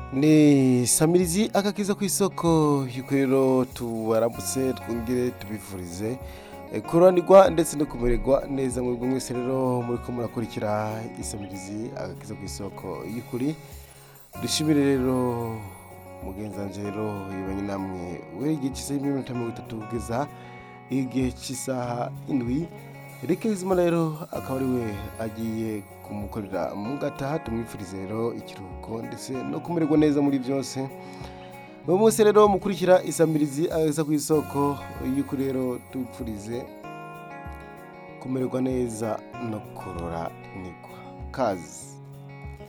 ni samirizi agakiza ku isoko yuko rero tubaramutse twongere tubifurize eh, kuranirwa ndetse no kumererwa neza mwebwe mwese rero muri ko murakurikira isamirizi agakiza ku isoko y'ukuri dushimire rero mugenzanje rero yibanye namwe we igihe cy'isaha y'iminota mirongo itatu kugeza igihe cy'isaha indwi reka izima rero akaba ari we agiye kumukorera mu gataha tumwifurize rero ikiruhuko ndetse no kumererwa neza muri byose uyu munsi rero mukurikira isamirizi ageza ku isoko y'uko rero tupfurize kumererwa neza no kurora nigwa kazi